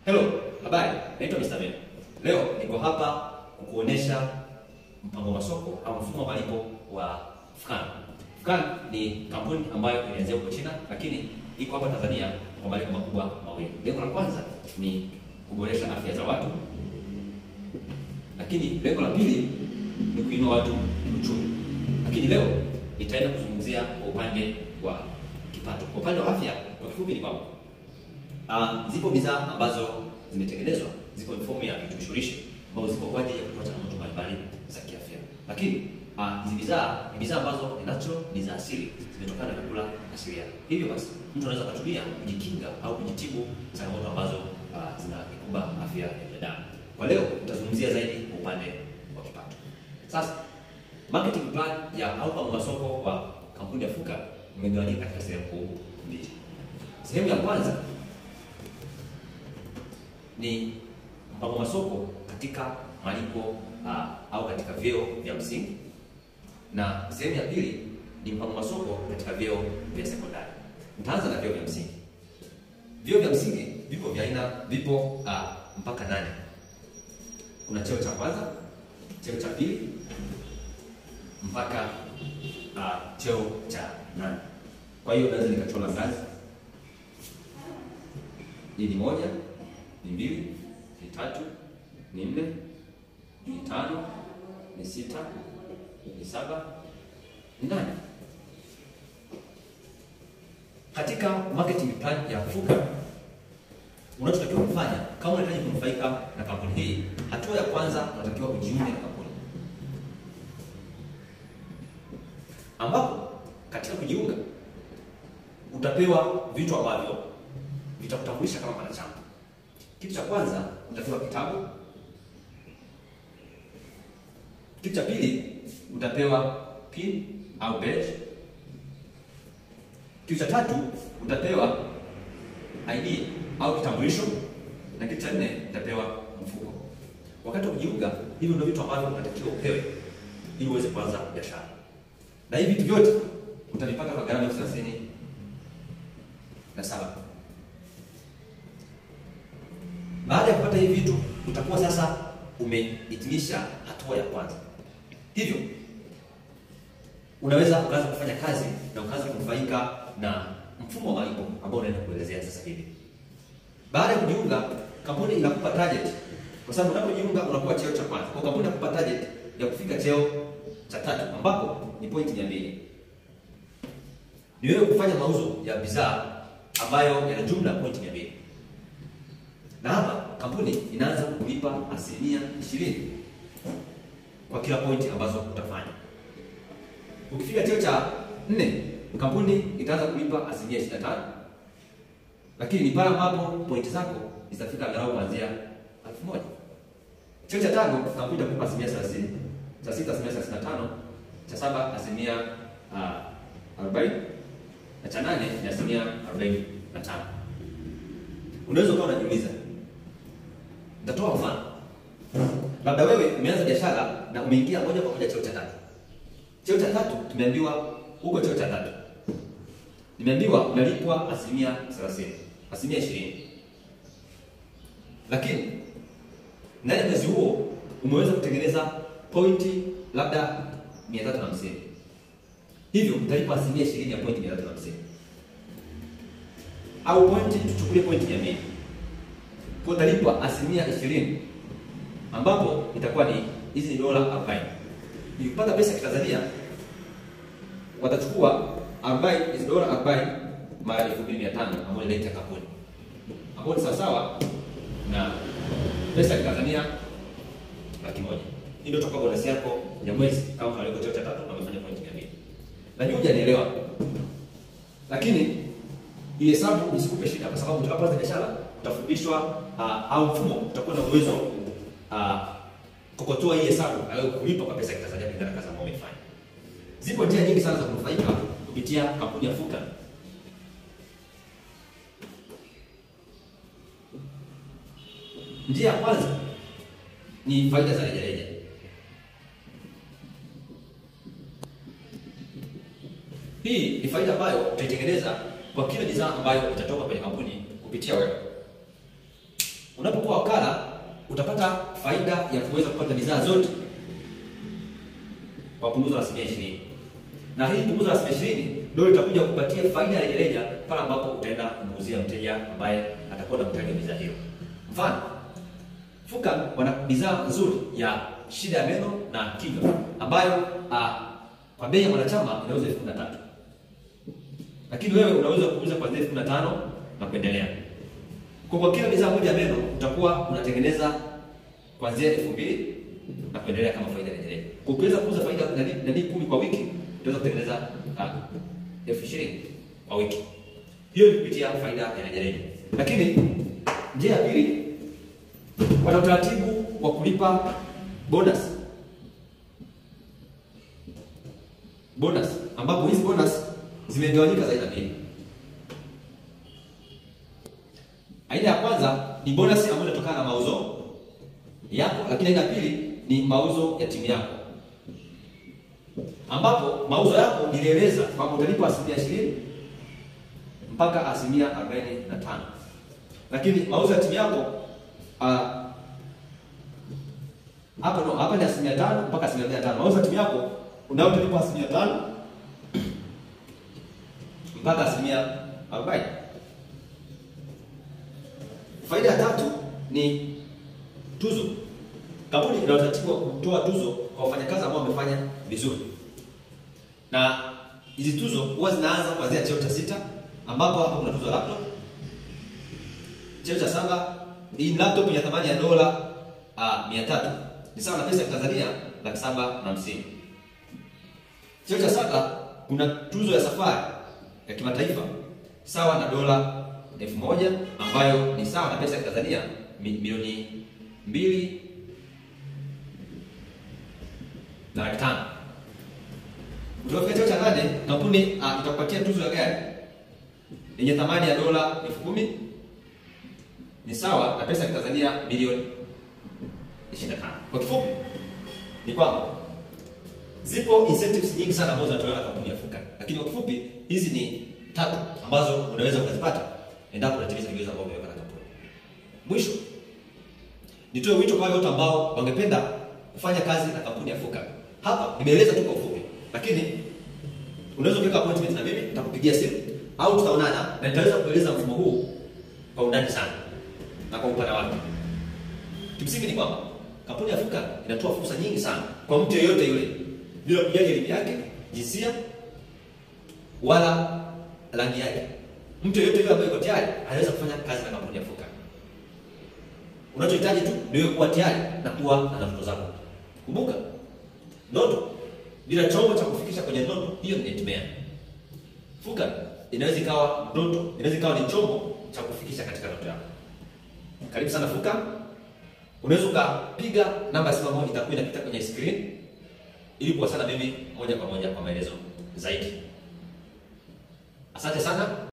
Hello, habari. Naitwa Mr. Ben. Leo niko hapa kukuonesha mpango wa masoko au mfumo wa malipo wa Fukan. Fukan ni kampuni ambayo ilianzia huko China lakini iko hapa Tanzania kwa malengo makubwa mawili. Lengo la kwanza ni kuboresha afya za watu, lakini lengo la pili ni kuinua watu uchumi. Lakini leo nitaenda kuzungumzia kwa upande wa kipato. Kwa upande wa afya, kwa kifupi ni kwamba Uh, zipo bidhaa ambazo zimetengenezwa, zipo mifumo ya virutubishi ambazo zipo kwa ajili ya kutoa changamoto mbalimbali za kiafya. Lakini uh, hizi bidhaa ni bidhaa ambazo ni natural, ni za asili, zimetokana na vyakula asilia. Hivyo basi mtu anaweza kutumia kujikinga au kujitibu changamoto ambazo uh, zinakumba afya ya binadamu. Kwa leo tutazungumzia zaidi kwa upande wa kipato. Sasa marketing plan ya au mpango wa soko wa kampuni ya Fuka umegawanyika katika sehemu kuu mbili. Sehemu ya kwanza ni mpango masoko katika malipo uh, au katika vyeo vya msingi, na sehemu ya pili ni mpango masoko katika vyeo vya sekondari. Nitaanza na vyeo vya msingi. Vyeo vya msingi vipo vya aina, vipo uh, mpaka nane. Kuna cheo cha kwanza, cheo cha pili mpaka uh, cheo cha nane. Kwa hiyo naweza nikachora ngazi, hii ni moja ni mbili, ni tatu, ni nne, ni tano, ni sita, ni saba, ni nane. Katika marketing plan ya Fuka unachotakiwa kufanya kama unahitaji kunufaika na kampuni hii, hatua ya kwanza unatakiwa kujiunga na kampuni, ambapo katika kujiunga utapewa vitu ambavyo vitakutambulisha kama mwanachama. Kitu cha kwanza utapewa kitabu. Kitu cha pili utapewa pin au badge. Kitu cha tatu utapewa ID au kitambulisho, na kitu cha nne utapewa mfuko. Wakati wa kujiunga, hivi ndio vitu ambavyo unatakiwa upewe ili uweze kuanza biashara, na hivi vitu vyote utavipata kwa gharama elfu thelathini na saba. Baada ya kupata hivi vitu utakuwa sasa umehitimisha hatua ya kwanza. Hivyo unaweza ukaanza kufanya kazi na ukaanza kunufaika na mfumo wa malipo ambao unaenda kuelezea sasa hivi. Baada ya kujiunga, kampuni inakupa target, kwa sababu unapojiunga unakuwa cheo cha kwanza. Kwa kampuni inakupa target ya kufika cheo cha tatu, ambapo ni pointi mia mbili. Ni wewe kufanya mauzo ya bidhaa ambayo yana jumla pointi mia mbili na hapa kampuni inaanza kulipa asilimia ishirini kwa kila pointi ambazo utafanya. Ukifika cheo cha nne, kampuni itaanza kulipa asilimia ishirini na tano lakini ni pale ambapo pointi zako zitafika angalau kuanzia elfu moja. Cheo cha tano, kampuni itakupa asilimia thelathini, cha sita asilimia thelathini na tano, cha saba asilimia arobaini na cha nane ni asilimia arobaini na tano. Unaweza ukawa unajiuliza Nitatoa mfano. Labda wewe umeanza biashara na umeingia moja kwa moja cheo cha tatu. Cheo cha tatu tumeambiwa huko cheo cha tatu. Nimeambiwa unalipwa asilimia 30, asilimia 20. Lakini ndani ya mwezi huo umeweza kutengeneza pointi labda 350. Hivyo utalipwa asilimia 20 ya pointi 350. Au pointi tuchukulie pointi 200 kwa utalipwa asilimia ishirini ambapo itakuwa ni hizi ni dola arobaini. Nikipata pesa ya Kitanzania watachukua arobaini hizi dola arobaini mara elfu mbili mia tano ambayo ni rate ya kampuni ambayo ni sawasawa na pesa ya Kitanzania laki moja. Hii ndio itakuwa bonus yako ya mwezi kama unalipwa cheo cha tatu na umefanya point mia mbili. Najua hujanielewa, lakini hii hesabu isikupe shida, kwa sababu utakapoanza biashara utafundishwa uh, au mfumo utakuwa na uwezo uh, kokotoa hii hesabu au kulipa kwa pesa ya Kitanzania kulingana na kazi ambayo umefanya. Zipo njia nyingi sana za kunufaika kupitia kampuni ya Fuka. Njia ya kwanza ni faida za rejareja. Hii ni faida ambayo utaitengeneza kwa kila bidhaa ambayo itatoka kwenye kampuni kupitia wewe. Unapokuwa wakala utapata faida ya kuweza kupata bidhaa zote kwa punguzo la asilimia ishirini, na hii punguzo la asilimia ishirini ndio itakuja kupatia faida ya rejareja pale ambapo utaenda kumuuzia mteja ambaye atakuwa na mtaji wa bidhaa hiyo. Mfano, Fuka wana bidhaa nzuri ya shida ya meno na kinywa ambayo ah, kwa bei ya mwanachama inauza elfu kumi na tatu lakini wewe unaweza kuuza kuanzia elfu kumi na tano na kuendelea. Kwa kwa kila bidhaa moja ya meno utakuwa unatengeneza kuanzia elfu mbili na kuendelea kama faida rejelea. Kwa ukiweza kuuza faida nani nani kumi kwa wiki utaweza kutengeneza ah, elfu ishirini kwa wiki. Hiyo ni kupitia faida ya rejelea. Lakini njia ya pili wana utaratibu wa kulipa bonus bonus, ambapo hizi bonus zimegawanyika za aina mbili. Aina ya kwanza ni bonus ambayo inatokana na mauzo yako, lakini aina ya pili ni mauzo ya timu yako, ambapo mauzo yako nilieleza kwamba utalipa asilimia ishirini mpaka asilimia arobaini na tano lakini mauzo ya timu yako ah, hapa no, hapa ni asilimia tano mpaka asilimia mia tano. Mauzo ya timu yako unayotalipa asilimia tano mpaka asilimia arobaini. Faida ya tatu ni tuzo. Kampuni ina utaratibu wa kutoa tuzo kwa wafanyakazi ambao wamefanya vizuri, na hizi tuzo huwa zinaanza kuanzia cheo cha sita, ambapo hapa kuna tuzo ya laptop. Cheo cha saba hii laptop ya thamani ya dola ah, mia tatu ni sawa na pesa ya Tanzania laki saba na hamsini. Cheo cha saba kuna tuzo ya safari ya kimataifa sawa na dola elfu moja ambayo ni sawa na pesa ya Tanzania mi- milioni mbili na laki tano. Utafika cheo cha nane, kampuni ah, itakupatia tuzo ya gari yenye thamani ya dola elfu kumi ni sawa na pesa ya Tanzania milioni 25. Kwa kifupi ni kwamba zipo incentives nyingi sana ambazo zinatolewa na kampuni ya Fuka, lakini kwa kifupi hizi ni tatu ambazo unaweza ukazipata endapo unatimiza vigezo ambavyo vimewekwa na kampuni. Mwisho nitoe wito kwa wale wote ambao wangependa kufanya kazi na kampuni ya Fuka. Hapa nimeeleza tu kwa ufupi, lakini unaweza kuweka appointment na mimi, nitakupigia simu au tutaonana na nitaweza kueleza mfumo huu kwa undani sana na kwa upana wake. Kimsingi ni kwamba kampuni ya Fuka inatoa fursa nyingi sana kwa mtu yeyote yule bila kujali elimu yake, jinsia wala rangi yake. Mtu yeyote yule ambaye yuko tayari anaweza kufanya kazi na kampuni ya Fuka. Unachohitaji tu ni wewe kuwa tayari na kuwa na ndoto zako. Kumbuka, ndoto bila chombo cha kufikisha kwenye ndoto hiyo ni nightmare. Fuka inaweza ikawa ndoto, inaweza ikawa ni chombo cha kufikisha katika ndoto yako. Karibu sana Fuka. Unaweza ukapiga namba ya simu ambayo itakuwa inapita kwenye screen ili kuwasiliana na mimi moja kwa moja kwa maelezo zaidi. Asante sana.